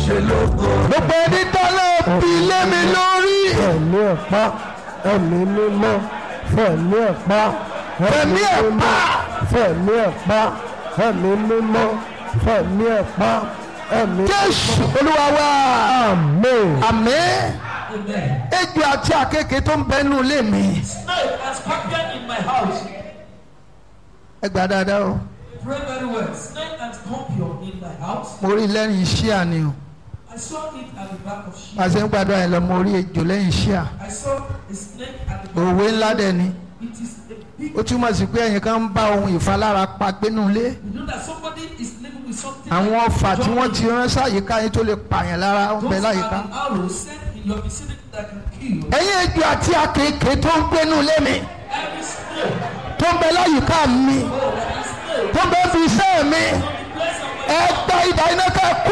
ṣe lógo. gbogbo ẹni tọ́lá bí lé mi lórí. ẹ̀mí ẹ̀pá ẹ̀mí mímọ́ fẹ̀mí ẹ̀pá Fẹ̀mí ẹ̀pá. fẹ̀mí ẹ̀pá ẹ̀mí mímọ́ fẹ̀mí ẹ̀pá ẹ̀mí jésù olúwa wa àmín. àmín Amen. ejò àti àkekèé tó ń bẹnu ilé mi. Snake and scorpion in my house. ẹ gbà dáadáa o Pray very well. Snake and scorpion in my house. mo rí lẹ́yìn iṣẹ́ àní o I saw it at the back of sheep. àṣẹ ń gbàdúrà yẹn lọ mo rí ejò lẹ́yìn iṣẹ́ à I saw a snake at the back. òwe ńlá dẹ̀ ni It is a big. ó túmọ̀ sí pé ẹ̀yin kan ń bá ohun ìfalára pa gbénú ilé You know that somebody is living with something. àwọn like ọfà tí wọ́n ti joy. rán sáyìíká yín tó lè pààyàn lára ń bẹ Those láyìíká. are the arrows sent in your vicinity that can kill. ẹ̀yin ejò àti àkekèé tó ń gbénú ilé mi Every snake. tó ń bẹ láyìíká mi Oh, every snake. tó ń bẹ fi iṣẹ́ mi On the place of my ẹ gba ìdá iná ká kú.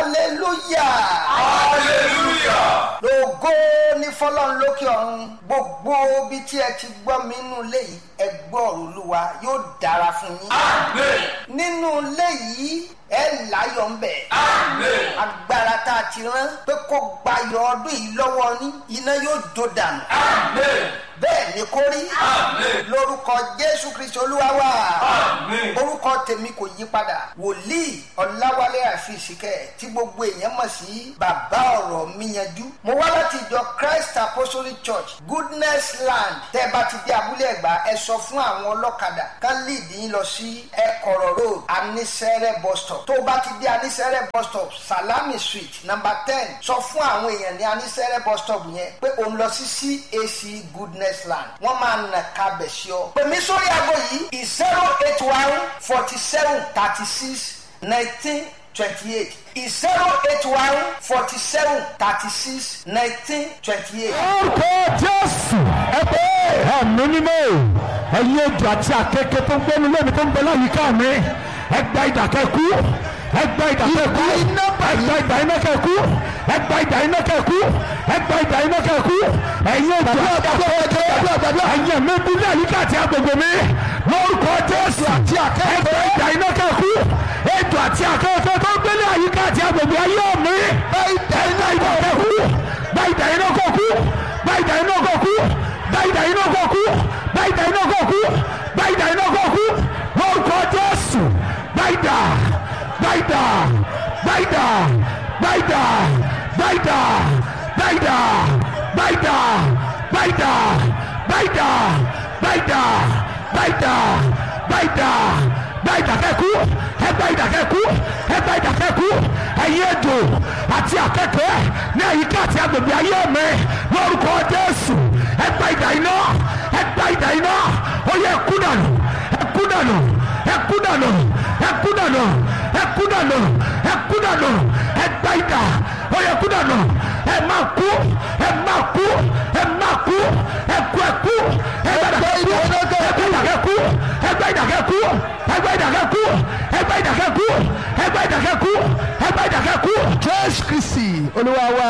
hallelujah hallelujah. lógo ní fọlọ́run lókè ọ̀run gbogbo ibi tí ẹ ti gbọ́ mi nínú ilé yìí ẹ gbọ́ ọ̀rọ̀ olúwa yóò dára fún yín. Amen. nínú ilé yìí ẹ láyọ̀ ń bẹ̀. Amen. agbára tá a ti rán pé kó gbayọ̀ ọdún yìí lọ́wọ́ ní iná yóò jó dànù. Amen. bẹ́ẹ̀ ni kó rí. Amen. lórúkọ jésù kristu olúwa wa. Amen. orúkọ tèmi kò yí padà wòlíì ọ̀làwálé àfìsíkẹ́ tí gbogbo èèyàn mọ̀ sí bàbá ọ̀rọ̀ mi yanjú. mo wá láti ìjọ christ apostolic church goodness land tẹ́ ẹ bá ti dé abúlé ẹ̀gbá ẹ sọ fún àwọn ọlọ́kadà ká lead yín lọ sí ẹ̀kọ̀rọ̀ road anisẹ́rẹ́ bus stop tó o bá ti dé anisẹ́rẹ́ bus stop salami street number ten sọ fún àwọn èèyàn ní anisẹ́rẹ́ bus stop yẹn pé òun lọ sí cac goodness land wọ́n máa nà kábẹ̀ sí ọ. pèmí sórí aago yìí zero eight one forty seven thirty six nineteen twenty eight zero eight one forty seven thirty six nineteen twenty eight. orúkọ jésù ẹ pé ẹ̀mí mímọ́ ẹ̀yin ejò àti àkekèé tó ń gbénu lónìí tó ń bẹ láyìíká mi ẹ gba ìdàkẹ́kú ẹ gba ìdàkẹ́kú ẹ gba ìdà iná kẹ́kú ẹ gba ìdà iná kẹ́kú ẹ gba ìdà iná kẹ́kú ẹ̀yin ejò àti àkekèé ẹ̀yin ẹ̀mí bí láyìíká àti agbègbè mi lórúkọ jésù àti àkekèé ẹ gba ìdà iná kẹ́kú ejò àti àkekèé tó ń gbélé àyíká àti agbègbè ayé mi ẹ gba ìdà iná kẹ́kú gba ìdà iná kẹ́kú gba ìdà iná kẹ́kú gba ìdà iná kẹ́kú gba ìdà iná kẹ́kú gba ìdà iná kẹ́kú lórúkọ jésù gba ìdà gba ìdà gba ìdà gba ìdà gba ìdà gba ìdà gba ìdà gba ìdà gba ìdà gba ìdà gba ìdà gba ìdà gba ìdà kẹ́kú ẹ gba ìdà kẹ́kú ẹ gba ìdà kẹ́kú ẹ̀yin ejò àti akẹ́kọ̀ọ́ ní àyíká àti agbègbè ayé mi lórúkọ jésù ẹ gba ìdà iná ẹ gba ìdà iná ó yẹ kú dànù ẹ kú dànù ẹ kú dànù ẹ kú dànù ẹ kú dànù ẹ kú dànù ẹ gba ìdà ó yẹ kú dànù ẹ máa kú ẹ máa kú ẹ máa kú ẹ kú ẹ kú ẹ gba ìdà kẹ́kú ẹ gba ìdà kẹ́kú ẹ gba ìdà kẹ́kú ẹ gba ìdà kẹ́kú ẹ gba ìdà kẹ́kú ẹ gba ìdà kẹ́kú. jésù kristi olúwa wa.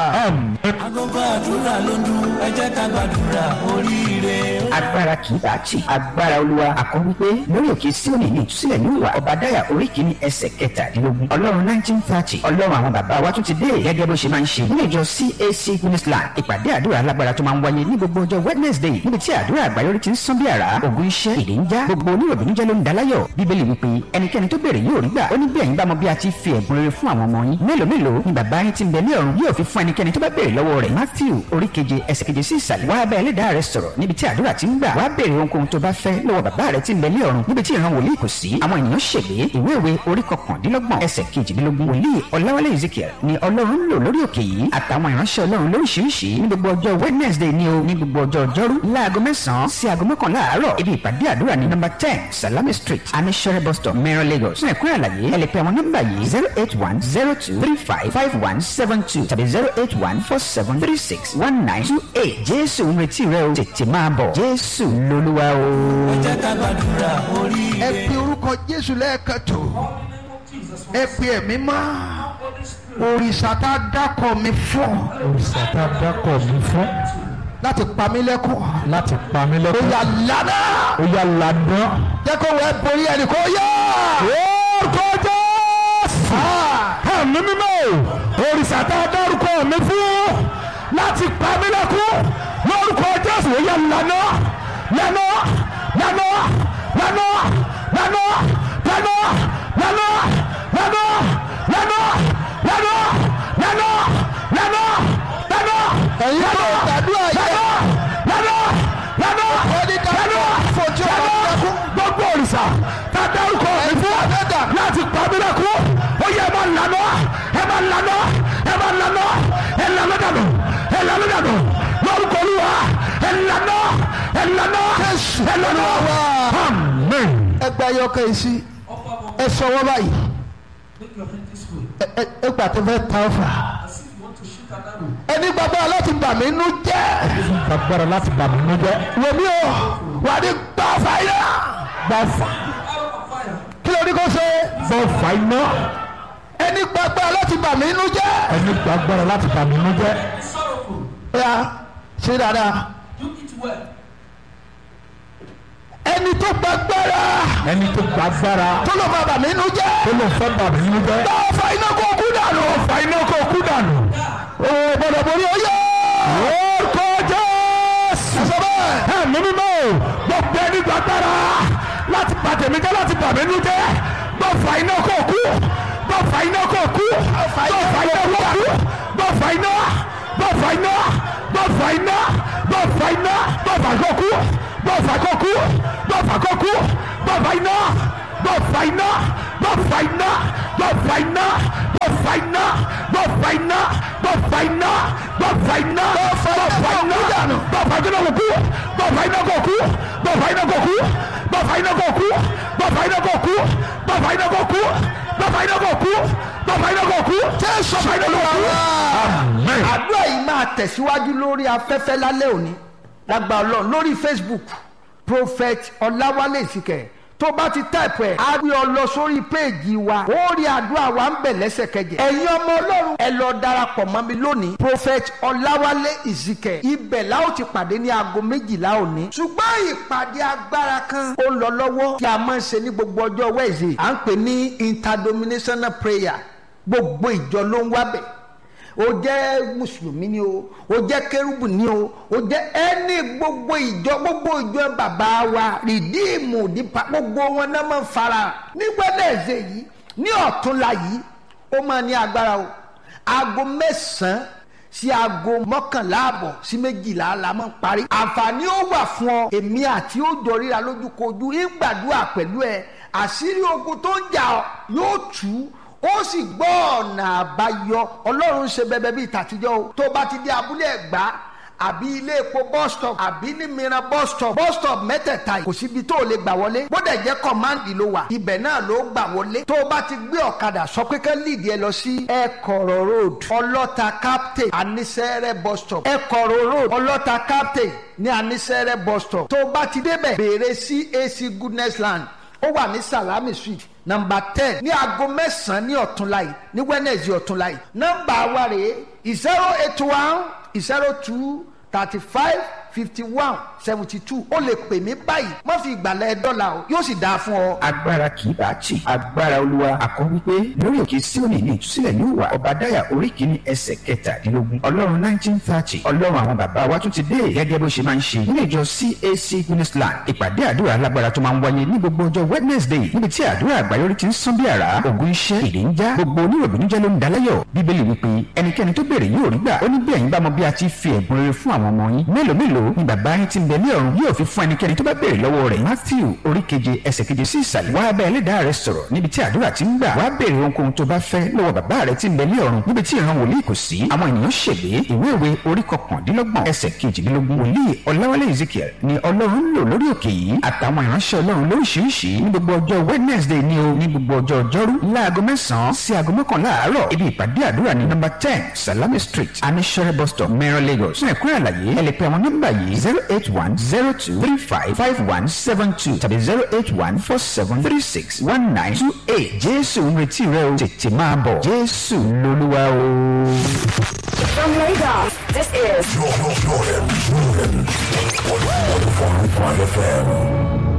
agogo àdúrà ló ń dún ẹ jẹ́ ká gbàdúrà oríire. agbára kì í bá tì agbára olúwa àkọ́wé pé lórí òkè síòní ní ìtúsílẹ̀ ní ìwà ọba dáyà orí kìíní ẹsẹ̀ kẹtàdínlógún ọlọ́run nineteen thirty ọlọ́run àwọn bàbá wa tún ti dé gẹ́gẹ́ bó ṣe máa ń ṣe ní ìjọ cac gunisland ìpàdé àdúrà alágbára tó máa ń wáyé ní gbogbo ọjọ́ wednesday níbi tí àdúrà àgbáyọrí ti ń sán bí àrá ògùn iṣẹ́ èdè ń já gbogbo oníròbìnújẹ́ ló ń daláyọ̀ bíbélì wípé ẹnikẹ́ni tó béèrè yóò rí gbà ó ní bí ẹ̀yin bá mọ bí a ti fi ẹ̀bùn rere fún àwọn ọmọ yín mélòó mélòó ni bàbá yín ti ń bẹ ní ọ̀run yóò fi fún ẹnikẹ́ni tó bá béèrè lọ́wọ́ rẹ̀ matthew orí keje ẹsẹ̀ keje sí ìsàlẹ̀ wá bá ẹlẹ́dàá rẹ sọ̀rọ̀ níbi tí àdúrà ti ń gbà wá béèrè ohunkóhun tó bá fẹ́ lọ́wọ́ bàbá rẹ ti ń bẹ ní ọ̀run níbi tí ìran wòlíì kò sí àwọn ènìyàn ṣègbè ìwé ìwé orí kọkàndínlọ́gbọ̀n ẹsẹ̀ kejìdínlógún wòlíì ọ̀làwálé ezekiel ni ọlọ́run lò lórí òkè yìí àtàwọn ìránṣẹ́ ọlọ́run lóríṣiríṣi ní gbogbo ọjọ́ wednesday ni o ní gbogbo ọjọ́ ọjọ́rú láago mẹ́sàn-án sí aago mọ́kànlá àárọ̀ ibi ìpàdé àdúrà ní nọ́mbà ten salami street anishere bus stop mẹ́rin lagos fún ẹ̀kúnrẹ́ àlàyé ẹ lè pe àwọn nọ́mbà yìí zero eight one zero two three five five one seven two tàbí zero eight one four seven three six one nine two eight jésù ń retí rẹ o tètè máa bọ̀ jésù lolúwa o. ẹ jẹ́ ká gbàdúrà oríire. ẹ pe orúkọ jésù lẹ́ẹ̀kan tó ẹ pe ẹ̀mí mọ́ òrìṣà tá a dákọ̀ mi fún òrìṣà tá a dákọ̀ mi fún láti pa mí lẹ́kùn láti pa mí ó lẹ́kọ̀ọ́ yà lánà ó yá ládùn. jẹ́ kó wẹ́ borí ẹnì kó yá. orúkọ jésù ẹ̀mí mímọ́ òrìṣà tá a dárúkọ mi fún láti pa mí lẹ́kún lórúkọ jésù ó yẹ lànà lànà lànà lànà lànà lànà lànà lànà lànà lànà lànà lànà lànà ẹ̀yin tó gbàdúrà yẹ lànà lànà Ọdí dàpọ̀ lànà fojú ọmọ lànà dẹ́kun. gbogbo òrìṣà tá a dárúkọ mi fún láti pa mí lẹ́kún ó yẹ ẹ máa lànà ẹ máa lànà ẹ máa lànà ẹ lànà dànù ẹ lànà dànù lórúkọ olúwa ẹ lànà ẹ lànà ẹ lànà amen. ẹgbẹ́ ayọ́kẹ́ yìí sí ẹ sọwọ́ báyìí Make your hand this way. ẹ- ẹ- ẹ gbà tó fẹ́ ta ọ̀fà As if you want to shoot an arrow. ẹni gbàgbọ́ láti bà mí nú jẹ́ agbára láti bà mí nínú jẹ́ wò mí o wà ní gbà fàyà gbà fà Arrow of fire. kí ló ní kó ṣe gbà fà iná ẹni gbàgbọ́ láti bà mí nú jẹ́ ẹni gba agbára láti bà mí nínú jẹ́ Be sorrowful. ya ṣe dáadáa Do it well. ẹni tó gbàgbára ẹni tó gba agbára tó lọ bá bà mí nú jẹ́ tó lè fẹ́ bà mí nínú jẹ́ gbà fà iná kó kú dànù fà iná kó kú dànù. o gbọdọ̀ borí oyè orúkọ jésù. sọ bẹ́ẹ̀ ẹ̀mí mímọ́ o gbogbo ẹni gba agbára láti bà tèmi jẹ́ láti bà mí nínú jẹ́ gbọ́ fà iná kó kú gbọ́ fà iná kó kú gbọ́ fà iná kó kú gbọ́ fà iná gbọ́ fà iná gbọ́ fà iná gbọ́ fà iná gbọ́ fà kó kú gbọ́ fà kó kú gbọ́ fà kó kú gbọ́ fà iná gbọ́ fà iná gbọ́ fà iná gbọ́ fà iná gbọ́ fà iná gbọ́ fà iná gbọ́ fà iná gbọ́ fà iná gbọ́ fà iná dànù gbọ́ fà iná kó kú gbọ́ fà iná kó kú gbọ́ fà iná kó kú gbọ́ fà iná kó kú gbọ́ fà iná kó kú gbọ́ fà iná kó kú gbọ́ fà iná kó kú gbọ́ fà iná kó kú jésù fà iná kó kú. amen. àdúrà yìí máa tẹ̀síwájú lórí afẹ́fẹ́ lálẹ́ òní lágbà ọlọ́run lórí facebook prophet ọláwálé ìsìkẹ̀ tó bá ti táìpù ẹ̀ á rí ọ lọ sórí péèjì wa ó rí àdúrà wa ń bẹ̀ lẹ́sẹ̀kẹjẹ ẹ̀yin ọmọ ọlọ́run ẹ lọ darapọ̀ mọ́ mi lónìí prophet ọláwálé ìsìkẹ̀ ibẹ̀ la ó ti pàdé ní aago méjìlá òní ṣùgbọ́n ìpàdé agbára kan ó ń lọ lọ́wọ́ tí a máa ń ṣe ní gbogbo ọjọ́ wẹ́ẹ̀sì à ń pè ní interdenominational prayer gbogbo ìjọ ló ń wábẹ̀ o jẹ́ mùsùlùmí ni o o jẹ́ kérúbù ni o o jẹ́ ẹni gbogbo ìjọ gbogbo ìjọ bàbá wa rìdíìmù nípa gbogbo wọn náà máa ń fara nígbàdàzẹ yìí ní ọ̀túnla yìí ó máa ní agbára o aago mẹ́sàn-án sí aago mọ́kànlá àbọ̀ sí méjìlá la máa ń parí. àǹfààní ó wà fún ọ èmi àti ó jọ ríra lójúkojú ń gbàdúrà pẹ̀lú ẹ àṣírí ogun tó ń jà ọ́ yóò tú ó sì gbọ́ ọ̀nà àbáyọ ọlọ́run ń ṣe bẹbẹ bíi tàtijọ́ o tó bá ti dé abúlé ẹ̀gbá àbí ilé epo bus stop àbí ní mìíràn bus stop bus stop mẹ́tẹ̀ẹ̀ta yìí kò síbi tó o lè gbà wọlé bódà jẹ́ kọ́máǹdì ló wà ibẹ̀ náà ló gbà wọlé tó o bá ti gbé ọ̀kadà sọ pé kẹ́ líìdì ẹ lọ sí ẹ̀kọ̀rọ̀ road ọlọ́ta captain anisẹ́rẹ́ bus stop ẹ̀kọ̀rọ̀ road ọlọ́ta captain ní anisẹ́rẹ́ bus stop tó o bá ti débẹ̀ béèrè CAC goodness land ó wà ní salami street nọmba ten ní aago mẹ́sàn-án ní ọ̀túnla yìí ní wednesday ọ̀túnla yìí nọmba wa rèé zero eight one zero two thirty five fifty one seventy two ó lè pè mí báyìí má fi ìgbàlẹ̀ dọ́là o yóò sì dáa fún ọ. agbára kì í bá tì agbára olúwa àkọ́ wípé lórí òkè síòní ní ìtúsílẹ̀ yóò wà ọba dáyà orí kìíní ẹsẹ̀ kẹtàdínlógún ọlọ́run nineteen thirty ọlọ́run àwọn bàbá wa tún ti dé gẹ́gẹ́ bó ṣe máa ń ṣe nínú ìjọ cac gunisland ìpàdé àdúrà alágbára tó máa ń wáyé ní gbogbo ọjọ́ wednesday níbi tí àdúrà àgbáyọrí ti ń sán bí àrá ògùn iṣẹ́ ìdè ń já gbogbo oníròbìnújẹ́ ló ń dalayọ̀ bíbélì wípé ẹnikẹ́ni tó béèrè yóò rí gbà ó ní bí ẹ̀yin bá mọ bí a ti fi ẹ̀bùn rere fún àwọn ọmọ yín mélòó mélòó ni bàbá yín ti ń bẹ ní ọ̀run yóò fi fún ẹnikẹ́ni tó bá béèrè lọ́wọ́ rẹ̀ matthew orí keje ẹsẹ̀ keje sí ìsàlẹ̀ wá bá ẹlẹ́dàá rẹ sọ̀rọ̀ níbi tí àdúrà ti ń gbà wá béèrè ohunkóhun tó bá fẹ́ lọ́wọ́ bàbá rẹ ti ń bẹ ní ọ̀run níbi tí ìran wòlíì kò sí àwọn ènìyàn ṣègbè ìwé ìwé orí kọkàndínlọ́gbọ̀n ẹsẹ̀ kejìdínlógún wòlíì ọláwálé ezekiel ni ọlọ́run ń lò lórí òkè yìí àtàwọn ìránṣẹ́ ọlọ́run lóríṣiríṣi ní gbogbo ọjọ́ wednesday ní o ní gbogbo ọjọ́ ọjọ́rú láago mẹ́sàn-án sí aago mọ́kànlá àárọ̀ ibi ìpàdé àdúrà ní nọ́mbà ten salami street anishere bus stop mẹ́rin lagos fún ẹ̀kúnrẹ́ àlàyé ẹ lè pe àwọn nọ́mbà yìí zero eight one zero two three five five one seven two tàbí zero eight one four seven three six one nine two eight jésù ń retí rẹ o tètè máa bọ̀ jésù lolúwa o. From Lagos, this is Jordan, Jordan, Jordan. 105.5 FM.